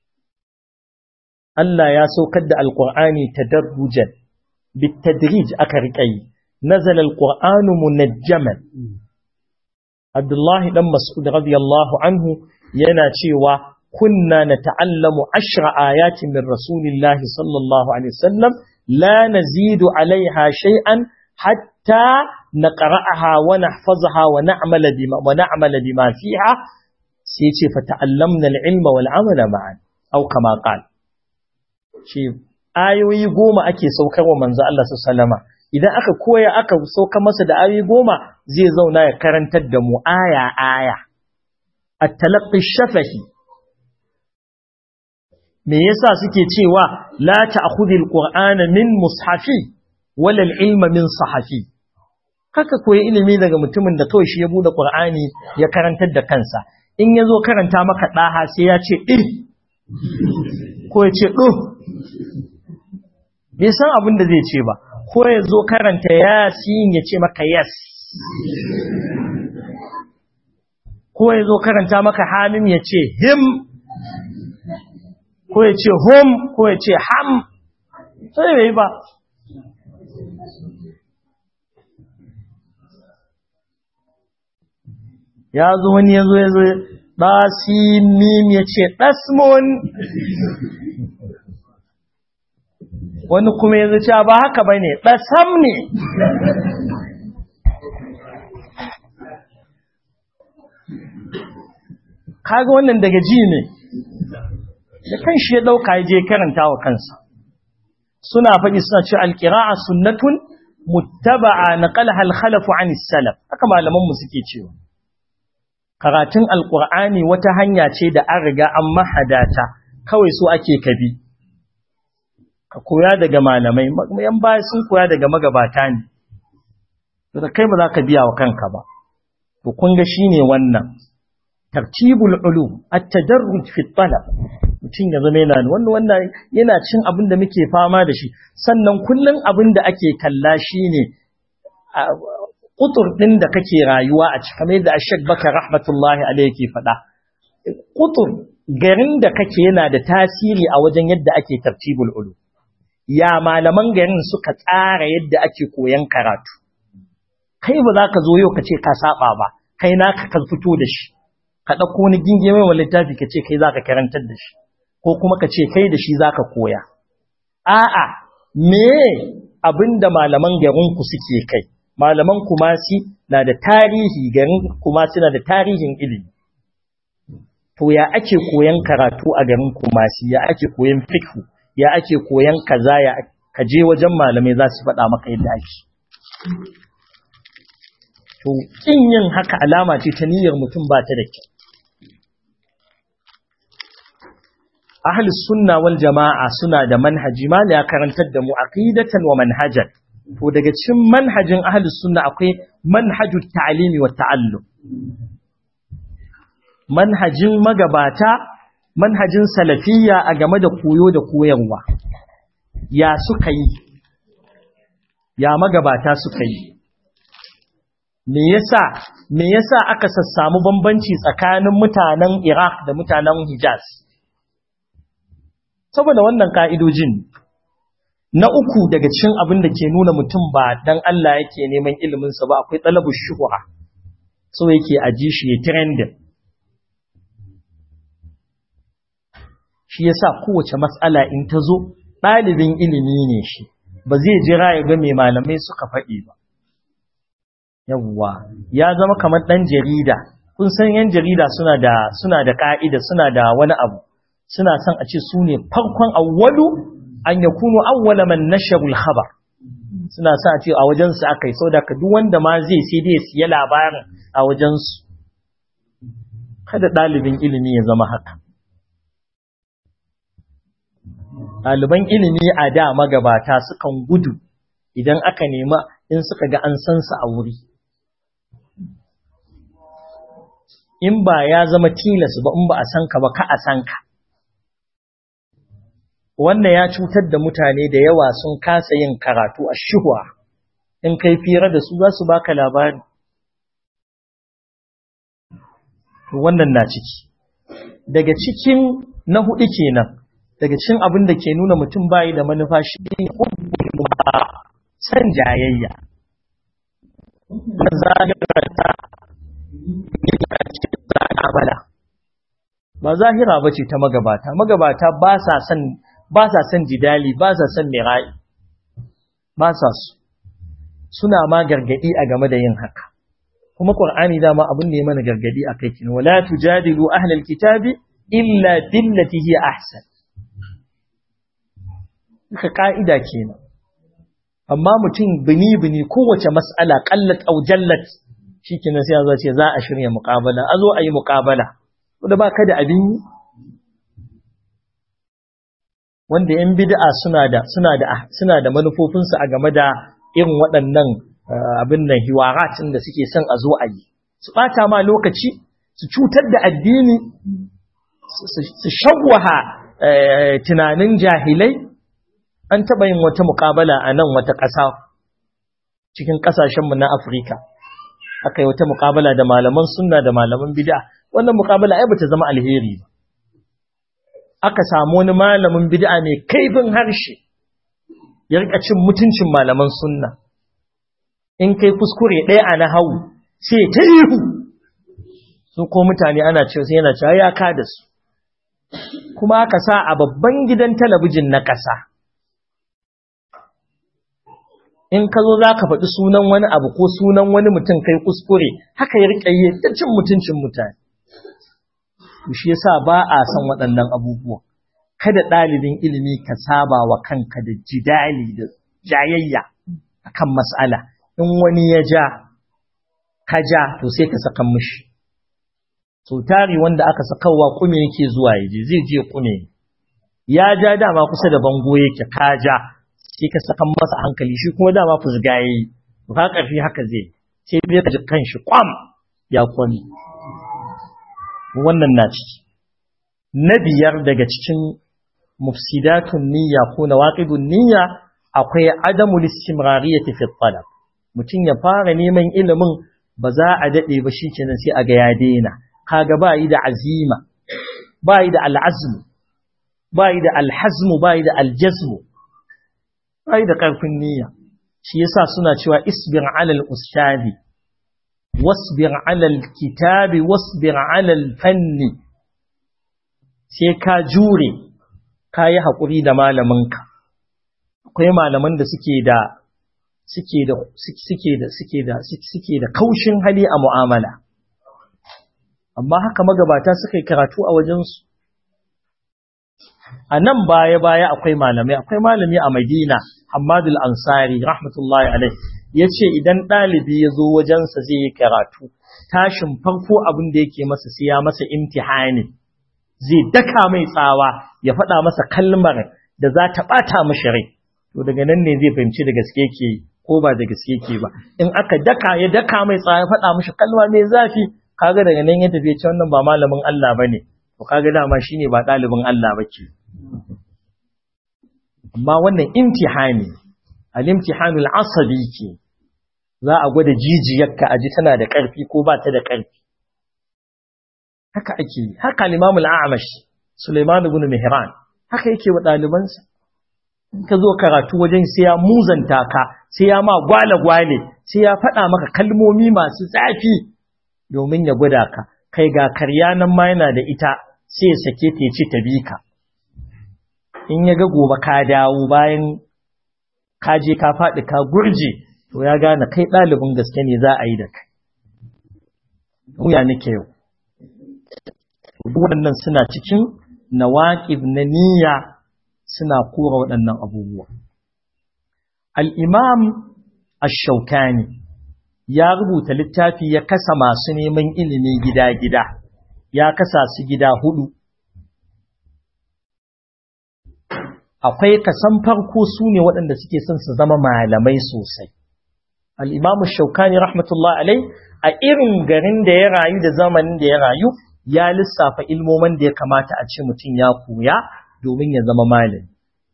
Allah ya saukar da Alƙur'ani tadarrujan bitadrij aka riƙa yi nazala alqur'anu munajjaman Abdullahi dan Mas'ud radiyallahu anhu yana cewa kunna nata'allamu ashra ayatin min rasulillahi sallallahu alaihi wasallam la nazidu alaiha shay'an hatta naqra'aha wa nahfazaha wa na'mala bima wa na'mala bima fiha sai ce fa ta'allamna al-ilma wal 'amala ma'an aw kama qala ce ayoyi goma ake saukarwa manzo Allah sallama idan aka koya aka sauka masa da ayoyi goma zai zauna ya karantar da mu aya aya at-talaqqi shafahi me yasa suke cewa la ta'khudhil qur'ana min mushafi wala al-ilma min sahafi kaka koyi ilimi daga mutumin da kawai shi ya bude qur'ani ya karantar da kansa in yazo karanta maka daha sai ya ce eh ko ya ce do bai san abin da zai ce ba ko ya zo karanta yasin ya ce maka yes ko ya zo karanta maka hamim ya ce him ko ya ce hum ko ya ce ham sai bai ba ya zo wani ya zo ya zo ɗasimim ya ce ɗasmon wani kuma ya zo cewa ba haka ba ne ɗasam ne kaga wannan daga ji ne da kan shi ya ɗauka ya je karanta wa kansa suna faɗi suna ce alƙira'a sunnatun muttaba'a na ƙalhal khalafu an salaf haka malamanmu suke cewa karatun alƙur'ani wata hanya ce da an riga an mahadata kawai so ake kabi ka koya daga malamai yan baya sun koya daga magabata ne da kai ba za ka biya wa kanka ba to kun ga shine wannan tartibul ulum at-tadarruj fi talab mutum ya zama yana wannan wannan yana cin abin da muke fama da shi sannan kullun abin da ake kalla shine kutur din da kake rayuwa a cikin kamar yadda Ashek Bakar rahmatullahi alayhi ke faɗa kutur garin da kake yana da tasiri a wajen yadda ake tartibul ulum ya malaman garin suka tsara yadda ake koyan karatu kai ba za ka zo yau ka ce ka saba ba kai naka ka fito da shi ka ɗauko wani ginge mai littafi ka ce kai za ka karantar da shi ko kuma ka ce kai da shi za ka koya a'a me abin da malaman garinku suke kai malaman kumasi na da tarihi garin kumasi na da tarihin ilimi to ya ake koyan karatu a garin kumasi ya ake koyan fikhu ya ake koyan kaza ya ka je wajen malamai za su faɗa maka yadda ake to kin yin haka alama ce ta niyyar mutum ba ta da kyau ahli sunna wal jama'a suna da manhaji ma ya karantar da mu aqidatan wa manhajan to daga cikin manhajin ahli sunna akwai manhajut ta'limi wa ta'allum manhajin magabata manhajin salafiyya a game da koyo da koyarwa ya suka yi ya magabata suka yi me yasa me yasa aka sassamu bambanci tsakanin mutanen Iraq da mutanen Hijaz saboda wannan ka'idojin na uku daga cikin abin da ke nuna mutum ba dan Allah yake neman ilimin sa ba akwai talabu shuhra so yake aji shi ya trending shi yasa kowace mas'ala in ta zo ɗalibin ilimi ne shi ba zai jira ya ga mai malamai suka faɗi ba yawwa ya zama kamar ɗan jarida kun san yan jarida suna da suna da ka'ida suna da wani abu suna son a ce su ne farkon awwalu an yakunu awwala man nasharul khabar suna son a ce a wajen su akai saboda ka duk wanda ma zai sai dai siya labarin a wajen su kada ɗalibin ilimi ya zama haka ɗaliban ilimi a da magabata sukan gudu idan aka nema in suka ga an san su a wuri in ba ya zama tilas ba in ba a san ka ba ka a san ka wannan ya cutar da mutane da yawa sun kasa yin karatu a shuhwa in kai fira da su za su baka labari wannan na ciki daga cikin na hudu kenan daga cikin abin da ke nuna mutum bayi da manufa shi ne san jayayya mazahirarta ba zahira ba ce ta magabata magabata ba sa son ba sa son jidali ba sa son mirai ba sa su suna ma gargadi a game da yin haka kuma qur'ani dama abin da ya mana gargadi akai kin wala tujadilu ahlal kitabi illa billati hiya ahsan haka ka'ida kenan amma mutum bini-bini kowace mas'ala kallat au jallat shikenan sai zo ce za a shirya muqabala a zo a yi muqabala da ba ka da abin yi wanda yan bid'a suna da suna da suna da manufofinsu a game da irin waɗannan abin nan hiwaratin da suke son a zo a yi su ɓata ma lokaci su cutar da addini su shagwaha tunanin jahilai an taɓa yin wata muƙabala a nan wata ƙasa cikin ƙasashenmu na afirka aka yi wata muƙabala da malaman sunna da malaman bid'a wannan muƙabala ai bata zama alheri ba aka samu wani malamin bid'a mai kaifin harshe ya rika cin mutuncin malaman sunna in kai kuskure ɗaya a nahawu sai ta ihu su ko mutane ana cewa sai yana cewa ya ka da su kuma aka sa a babban gidan talabijin na ƙasa in ka zo za ka faɗi sunan wani abu ko sunan wani mutum kai kuskure haka ya riƙa yi ta cin mutuncin mutane shi yasa ba a san waɗannan abubuwa kada ɗalibin ilimi ka saba wa kanka da jidali da jayayya akan mas'ala in wani ya ja ka ja to sai ka saka mishi so tari wanda aka sakawa kume yake zuwa yaje zai je kume ya ja dama kusa da bango yake ka ja sai ka saka masa hankali shi kuma dama fusga yayi to ka karfi haka zai sai bai ka ji kanshi kwam ya kwani wannan na ciki na biyar daga cikin mufsidatun niyya ko nawaqidun niyya akwai adamul istimrariyati fi talab mutum ya fara neman ilimin ba za a dade ba shikenan sai a ga ya daina kaga ba yi da azima ba yi da al'azm ba yi da alhazm ba yi da aljazm ba yi da karfin niyya shi yasa suna cewa isbir ala al-ustadi wasbir ala al-kitabi wasbir ala al-fanni sai ka jure ka yi haƙuri da malaminka akwai malaman da suke da suke da suke da suke da suke da kaushin hali a mu'amala amma haka magabata suka yi karatu a wajensu a nan baya-baya akwai malamai akwai malami a madina hamadul ansari rahmatullahi alai ya ce idan ɗalibi ya zo wajensa zai yi karatu tashin farko abin da yake masa sai ya masa imtihani zai daka mai tsawa ya faɗa masa kalmar da za ta ɓata mashi rai to daga nan ne zai fahimci da gaske ke ko ba da gaske ke ba in aka daka ya daka mai tsawa ya faɗa mashi kalma mai zafi kaga daga nan ya tafi ce wannan ba malamin Allah bane to kaga dama shine ba ɗalibin Allah bake amma wannan imtihani al-imtihanul asabi ke za a gwada jijiyarka a ji tana da ƙarfi ko ba ta da ƙarfi haka ake yi haka limamul a'amash Suleiman ibn Mihran haka yake wa ɗalibansa in ka zo karatu wajen sai ya muzanta ka sai ya ma gwale gwale sai ya faɗa maka kalmomi masu zafi domin ya gwada ka kai ga karya nan ma yana da ita sai ya sake ta ci ta bi ka in ya ga gobe ka dawo bayan ka je ka faɗi ka gurje to ya gane kai ɗalibin gaske ne za a yi da kai wuya nake yau waɗannan suna cikin nawaƙib na niyya suna kora waɗannan abubuwa. Al'imam Ashaukani ya rubuta littafi ya kasa masu neman ilimi gida-gida, ya kasa su gida hudu. Akwai kasan farko su ne waɗanda suke son su zama malamai sosai. Al'imam Ashaukani rahmatullah alai a irin garin da ya rayu da zamanin da ya rayu, ya lissafa ilmomin da ya kamata a ce mutum ya koya domin ya zama malami.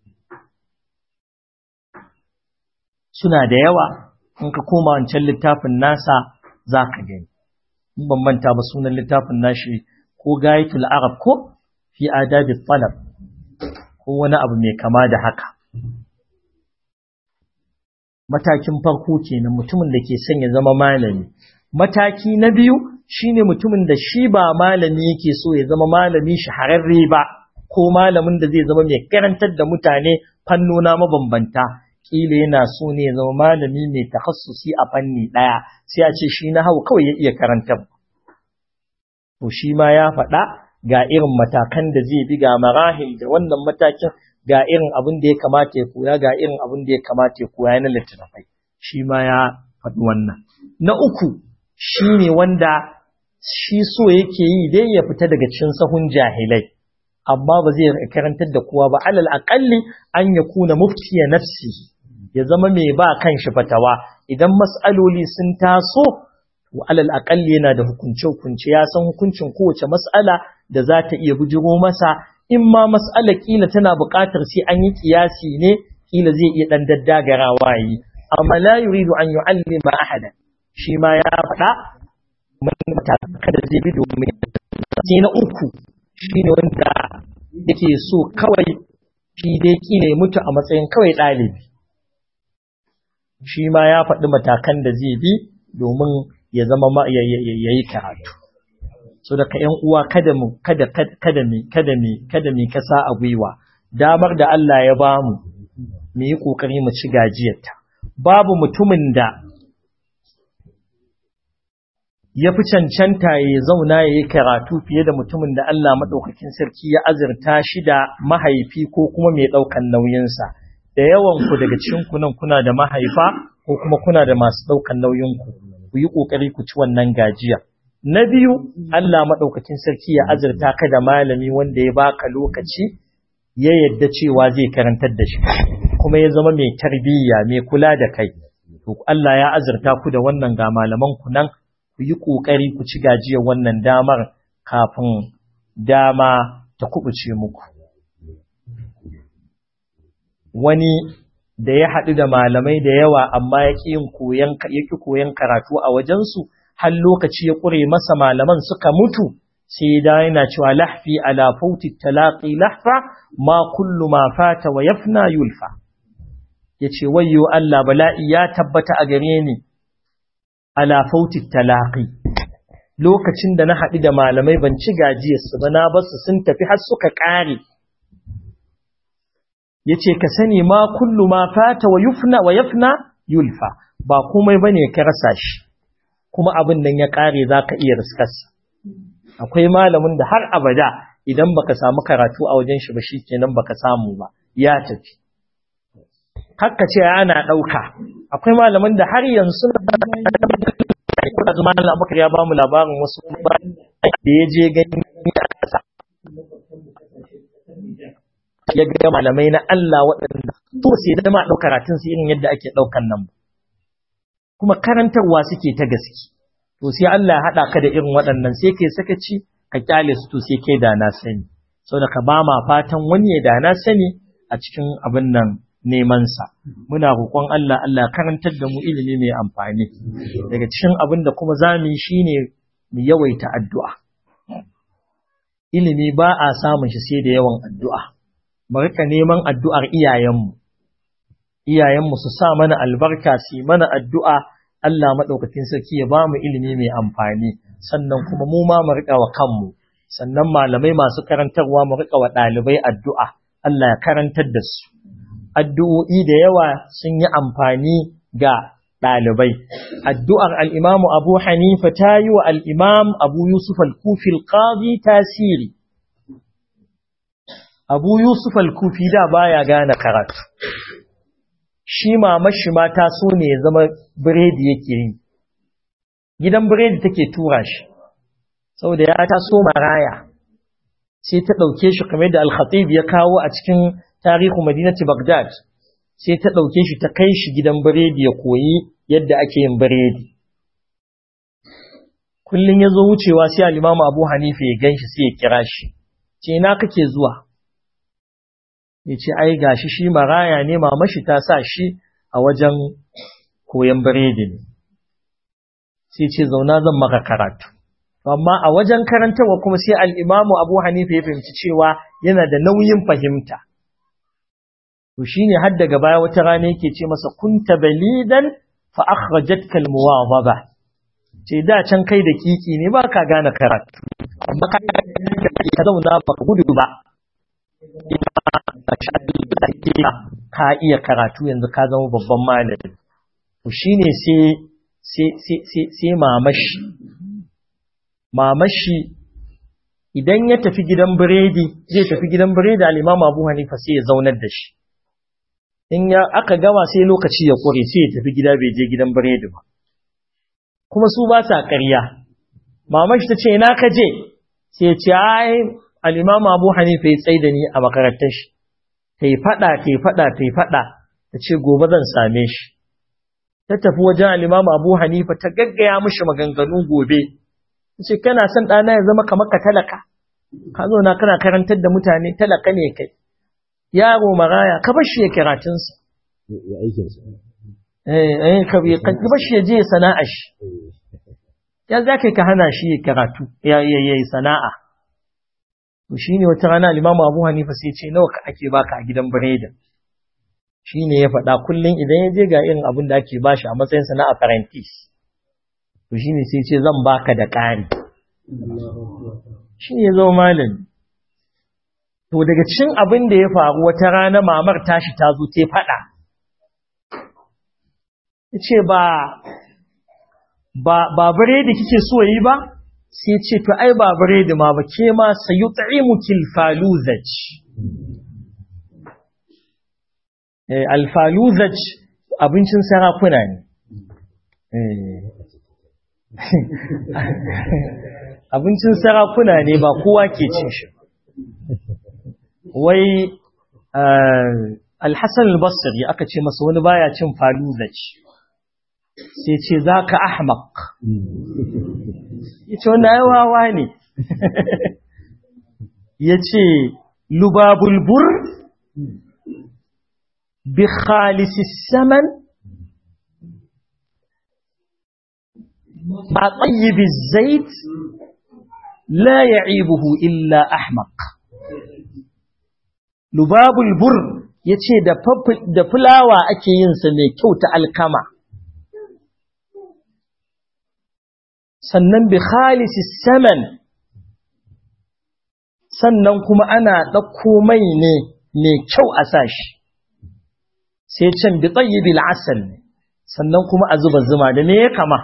Suna da yawa, in ka koma wancan littafin nasa za ka gani. In ban manta ba sunan littafin nashi ko gayatul Arab ko fi adabi talab ko wani abu mai kama da haka. Matakin farko kenan mutumin da ke son ya zama malami. Mataki na biyu shine mutumin da shi ba malami yake so ya zama malami shahararre ba ko malamin da zai zama mai karantar da mutane fannona mabambanta kila yana so ne ya zama malami mai takhassusi a fanni daya sai a ce shi na hau kawai ya iya karantar to shi ma ya faɗa ga irin matakan da zai bi ga marahil da wannan matakin ga irin abin da ya kamata ya koya ga irin abin da ya kamata ya koya na littattafai shi ma ya faɗi wannan na uku shi ne wanda shi so yake yi dai ya fita daga cikin sahun jahilai amma ba zai karantar da kowa ba alal aqalli an yakuna muftiya nafsi ya zama mai ba kanshi fatawa idan mas'aloli sun taso to alal aqalli yana da hukunce hukunce ya san hukuncin kowace mas'ala da za ta iya bujiro masa in ma mas'ala kila tana buƙatar sai an yi kiyasi ne kila zai iya dan daddagarawa yi amma la yuridu an yu'allima ahada shi ma ya faɗa matakan da zai bi domin sai na uku shi ne wanda yake so kawai shi dai kila ya mutu a matsayin kawai ɗalibi shi ma ya faɗi matakan da zai bi domin ya zama ya yi karatu so daga ƴan uwa kada mu kada kada mi kada mi kada mi kasa a gwiwa damar da Allah ya bamu mu yi kokari mu ci gajiyarta babu mutumin da ya fi cancanta ya zauna ya yi karatu fiye da mutumin da Allah maɗaukakin sarki ya azurta shi da mahaifi ko kuma mai ɗaukan nauyinsa. Da yawan ku daga cikinku nan kuna da mahaifa ko kuma kuna da masu ɗaukan nauyinku, ku yi ƙoƙari ku ci wannan gajiya. Na biyu, Allah maɗaukakin sarki ya azurta ka da malami wanda ya baka lokaci ya yadda cewa zai karantar da shi, kuma ya zama mai tarbiyya, mai kula da kai. To Allah ya azurta ku da wannan ga malaman ku nan ku yi ƙoƙari ku ci gajiyar wannan damar kafin dama ta kubuce muku. Wani da ya haɗu da malamai da yawa amma ya ƙi koyon karatu a wajensu, har lokaci ya ƙure masa malaman suka mutu, sai da yana cewa lahfi ala fauti talaƙi lahfa ma kullu ma fata wa yafna yulfa. Ya ce, wayyo Allah bala'i ya tabbata a gare ni, ala fauti talaqi lokacin da na haɗu da malamai ban ci gajiyarsu ba na basu sun tafi har suka ƙare yace ka sani ma kullu ma fata wa yufna wa yafna yulfa ba komai bane ka rasa shi kuma abin nan ya ƙare zaka iya riskarsa akwai malamin da har abada idan baka samu karatu a wajen shi ba shikenan baka samu ba ya tafi hakka ce ana ɗauka akwai malaman da har yanzu kuna zama na abubakar ya bamu labarin wasu da ya je gani a ƙasa ya ga malamai na Allah waɗanda to sai da ma ɗaukar karatun su irin yadda ake ɗaukan nan kuma karantarwa suke ta gaske to sai Allah ya haɗa ka da irin waɗannan sai kai sakaci ka kyale su to sai kai da na sani saboda ka ba ma fatan wani ya da na sani a cikin abin nan nemansa muna roƙon Allah Allah karantar da mu ilimi mai amfani daga cikin abin da kuma zamu yi shine mu yawaita addu'a ilimi ba a samun shi sai da yawan addu'a mu rika neman addu'ar iyayenmu iyayenmu su sa mana albarka su mana addu'a Allah madaukakin sarki ya ba mu ilimi mai amfani sannan kuma mu ma mu rika wa kanmu sannan malamai masu karantarwa mu rika wa ɗalibai addu'a Allah ya karantar da su addu'o'i da yawa sun yi amfani ga ɗalibai. Addu'ar al'imamu Abu Hanifa ta yi wa al'imam Abu Yusuf al-Kufi al-Qadi tasiri. Abu Yusuf al-Kufi da baya gane karatu. Shi mamashi ma ta so ne ya zama biredi yake yi. Gidan biredi take tura shi, saboda ya taso maraya. Sai ta ɗauke shi kamar da Al-Khatib ya kawo a cikin tarihu madinati Baghdad sai ta ɗauke shi ta kai shi gidan biredi ya koyi yadda ake yin biredi. Kullum ya zo wucewa sai al'imamu Abu Hanifa ya gan shi sai ya kira shi, ce na kake zuwa? Ya ce, ai gashi shi maraya ne mamashi ta sa shi a wajen koyon biredi ne. Sai ce zauna zan maka karatu. Amma a wajen karantarwa kuma sai al'imamu Abu Hanifa ya fahimci cewa yana da nauyin fahimta. to shine har daga baya wata rana yake ce masa kunta balidan fa akhrajatka almuwadaba ce da can kai da kiki ne ba ka gane karatu amma ka ka zauna ba ka gudu ba ka iya karatu yanzu ka zama babban malami to shine sai sai sai sai mamashi mamashi idan ya tafi gidan biredi zai tafi gidan biredi al-Imam Abu Hanifa sai ya zaunar da shi in ya aka gama sai lokaci ya kure sai ya tafi gida bai je gidan biredi ba kuma su ba sa ƙarya mamashi ta ce ina ka je sai ya ce ai al'imamu abu hanifa ya tsaye da ni a makarantar shi ta yi faɗa ta yi faɗa ta yi faɗa ta ce gobe zan same shi ta tafi wajen al'imamu abu hanifa ta gaggaya mishi maganganu gobe ta ce kana son ɗana ya zama kamar ka talaka ka zo na kana karantar da mutane talaka ne kai yaro maraya ka bar shi ya kiratunsa ya aikinsa eh eh ka bar shi ya je sana'a shi ya za ka hana shi ya karatu ya yi sana'a to shi ne wata rana limamu abu hanifa sai ce nawa ake baka a gidan biredin shi ne ya faɗa kullum idan ya je ga irin abin da ake bashi a matsayin sana apprentice to shi ne sai ce zan baka da ƙari shi ne ya zama malami to daga cikin abin da ya faru wata rana mamar tashi ta zo ta faɗa ya ce ba ba biredi kike so yi ba sai ce to ai ba biredi ma ba ke ma sayu ta'imukil faluzaj eh alfaluzaj abincin sarakuna ne abincin sarakuna ne ba kowa ke cin shi wai alhassan albasri aka ce masa wani baya cin faluzaj sai ce za ka ahmaq ya ce wanda yawawa ne ya ce lubabulbur bi khalisis saman ba tsayibi zait la ya'ibuhu illa ahmaq lubabulbur ya ce da fulawa ake yinsa mai kyau ta alkama sannan bi khalisi saman sannan kuma ana ɗauko mai ne mai kyau a sashi sai can bi tsayibil asal sannan kuma a zuba zuma da me ya kama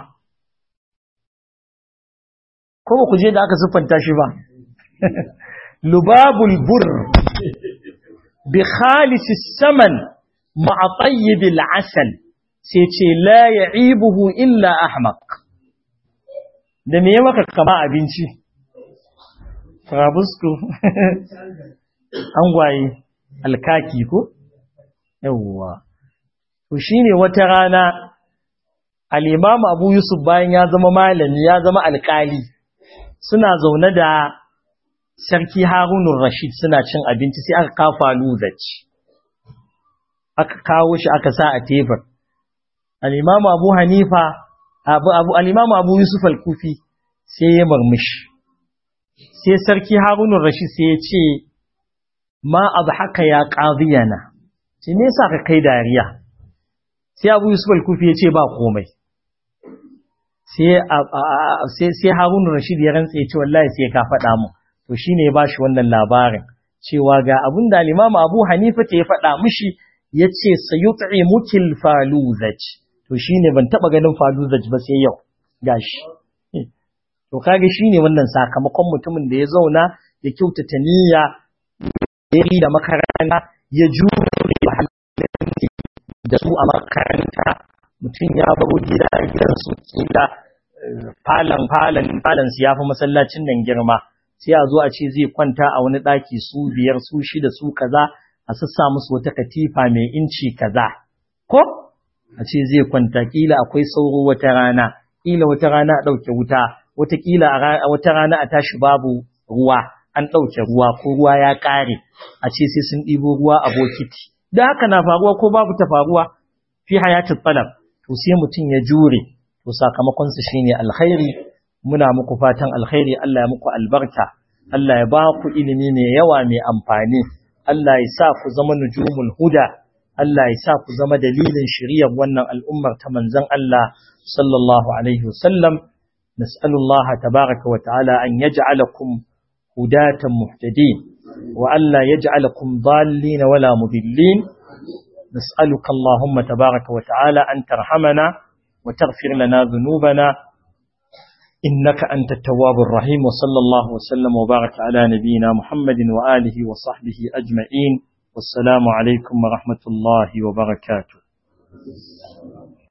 ko ba ku je da aka siffanta shi ba lubabul bur bi khalisi saman ma'a tsayibil asal sai ce la ya'ibuhu illa ahmaq da me ya maka kama abinci farabusku an gwaye alkaki ko yawwa to shine wata rana al-imam Abu Yusuf bayan ya zama malami ya zama alkali suna zaune da sarki Harunur Rashid suna cin abinci sai aka kafa luzaci aka kawo shi aka sa a tebur al-imam Abu Hanifa abu abu al-imamu abu yusuf al-kufi sai ya murmushi sai sarki harun rashid sai ya ce ma haka ya qadiyana ce me yasa ka kai dariya sai abu yusuf al-kufi ya ce ba komai sai sai sai harun rashid ya rantsa ya ce wallahi sai ka faɗa mu to shine ya bashi wannan labarin cewa ga abin da al-imamu abu hanifa ta ya faɗa mishi yace sayut'imukil faluzaj to shi ne ban taɓa ganin faluzaj ba sai yau gashi to kage shi ne wannan sakamakon mutumin da ya zauna ya kyautata niyya ya da makaranta ya jure da su a makaranta mutum ya baro gida gidan su kila falon falon falon su ya fi masallacin nan girma sai a zo a ce zai kwanta a wani ɗaki su biyar su shida su kaza a sassa musu wata katifa mai inci kaza ko a ce zai kwanta kila akwai sauro wata rana kila wata rana a ɗauke wuta wata kila a wata rana a tashi babu ruwa an ɗauke ruwa ko ruwa ya ƙare a ce sai sun ɗibo ruwa a bokiti da haka na faruwa ko babu ta faruwa fi hayatin talab to sai mutum ya jure to sakamakon su shine alkhairi muna muku fatan alkhairi Allah ya muku albarka Allah ya ba ku ilimi mai yawa mai amfani Allah ya sa ku zama nujumul huda Allah ya sa ku zama dalilin shiriyar wannan al'ummar ta manzon Allah sallallahu alaihi wasallam nas'alullah tabaraka wa ta'ala an yaj'alakum hudatan muhtadin wa alla yaj'alakum dallin wala mudillin نسألك اللهم تبارك وتعالى أن ترحمنا وتغفر لنا ذنوبنا إنك أنت التواب الرحيم وصلى الله وسلم وبارك على نبينا محمد وآله وصحبه أجمعين والسلام عليكم ورحمة الله وبركاته